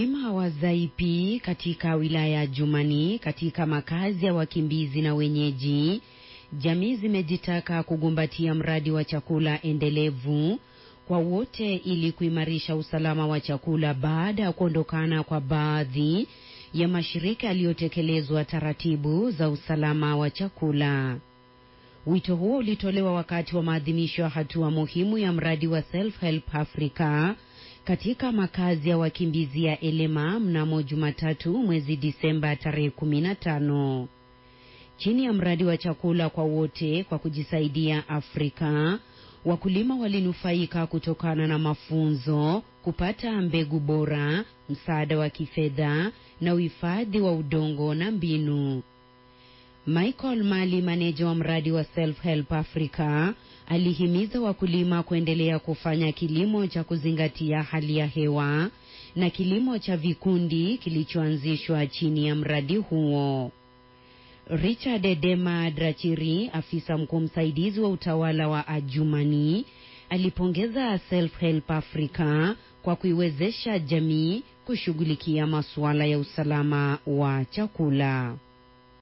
Wakulima wa Zaipi katika wilaya ya Jumani katika makazi ya wakimbizi na wenyeji, jamii zimejitaka kugumbatia mradi wa chakula endelevu kwa wote ili kuimarisha usalama wa chakula baada ya kuondokana kwa baadhi ya mashirika yaliyotekelezwa taratibu za usalama wa chakula. Wito huo ulitolewa wakati wa maadhimisho ya hatua muhimu ya mradi wa Self Help Africa katika makazi ya wakimbizi ya Elema mnamo Jumatatu mwezi Disemba tarehe 15. Chini ya mradi wa chakula kwa wote kwa kujisaidia Afrika, wakulima walinufaika kutokana na mafunzo, kupata mbegu bora, msaada wa kifedha na uhifadhi wa udongo na mbinu. Michael Mali, maneja wa mradi wa Self Help Africa, alihimiza wakulima kuendelea kufanya kilimo cha kuzingatia hali ya hewa na kilimo cha vikundi kilichoanzishwa chini ya mradi huo. Richard Dema Drachiri, afisa mkuu msaidizi wa utawala wa Ajumani, alipongeza Self Help Africa kwa kuiwezesha jamii kushughulikia masuala ya usalama wa chakula.